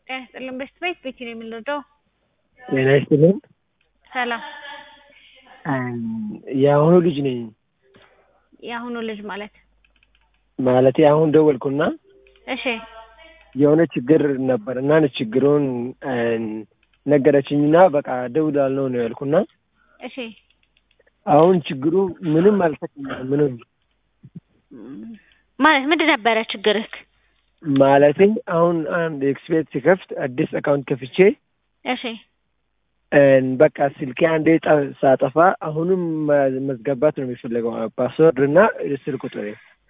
ጤና ይስጥልን በሽት ቤት ቤቲ ነው የምንወደው። ጤና ይስጥልን። ሰላም የአሁኑ ልጅ ነኝ የአሁኑ ልጅ ማለት ማለቴ አሁን ደወልኩና እሺ የሆነ ችግር ነበር እና ችግሩን ነገረችኝና በቃ ደውላለሁ ነው ያልኩና እሺ አሁን ችግሩ ምንም አልፈጠኝም። ምንም ማለት ምንድን ነበረ ችግርህ? ማለቴ አሁን አንድ ኤክስፔት ሲከፍት አዲስ አካውንት ከፍቼ እሺ በቃ ስልኬ አንዴ ጠ- ሳጠፋ አሁንም መዝገባት ነው የሚፈለገው ፓስወርድ እና ስልክ ቁጥሬ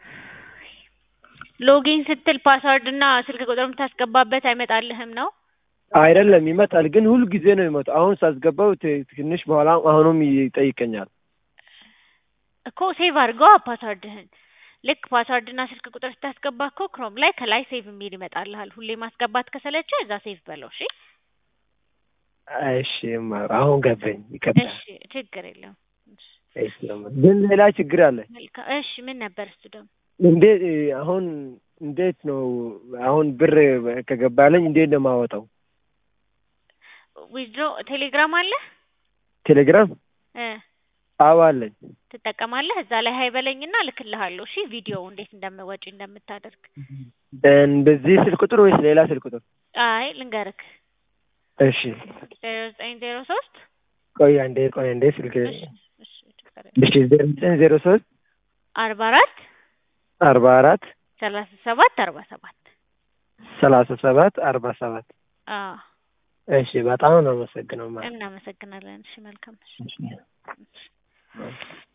ሎጊን ስትል ፓስወርድ እና ስልክ ቁጥር የምታስገባበት አይመጣልህም ነው? አይደለም ይመጣል፣ ግን ሁል ጊዜ ነው የሚመጣው። አሁን ሳስገባው ት- ትንሽ በኋላ አሁንም ይጠይቀኛል። እኮ ሴቭ አድርገዋ ፓስወርድህን። ልክ ፓስወርድ እና ስልክ ቁጥር ስታስገባ እኮ ክሮም ላይ ከላይ ሴቭ የሚል ይመጣልሃል። ሁሌ ማስገባት ከሰለቸ እዛ ሴቭ በለው። እሺ እሺ ማ- አሁን ገባኝ። ይቀጥላል። እሺ ችግር የለውም። እሺ፣ እሺ፣ ግን ሌላ ችግር አለ። መልካም። እሺ ምን ነበር እሱ ደግሞ? እንዴት አሁን እንዴት ነው አሁን ብር ከገባለኝ እንዴት ነው የማወጣው? ዊዝድሮ ቴሌግራም አለ ቴሌግራም እ አዎ አለኝ። ትጠቀማለህ? እዛ ላይ ሀይ በለኝና እልክልሃለሁ። እሺ ቪዲዮ እንዴት እንደምወጪ እንደምታደርግ። በዚህ ስልክ ቁጥር ወይስ ሌላ ስልክ ቁጥር? አይ ልንገርክ፣ እሺ ዜሮ ዘጠኝ ዜሮ ሶስት ቆይ አንዴ ቆይ አንዴ ስልክ እሺ እሺ ችግር የለውም። እሺ ዜሮ ዘጠኝ ዜሮ ሶስት አርባ አራት አርባ አራት ሰላሳ ሰባት አርባ ሰባት ሰላሳ ሰባት አርባ ሰባት አዎ እሺ በጣም ነው አመሰግነው ማለት እናመሰግናለን። እሺ መልካም እሺ። ነው።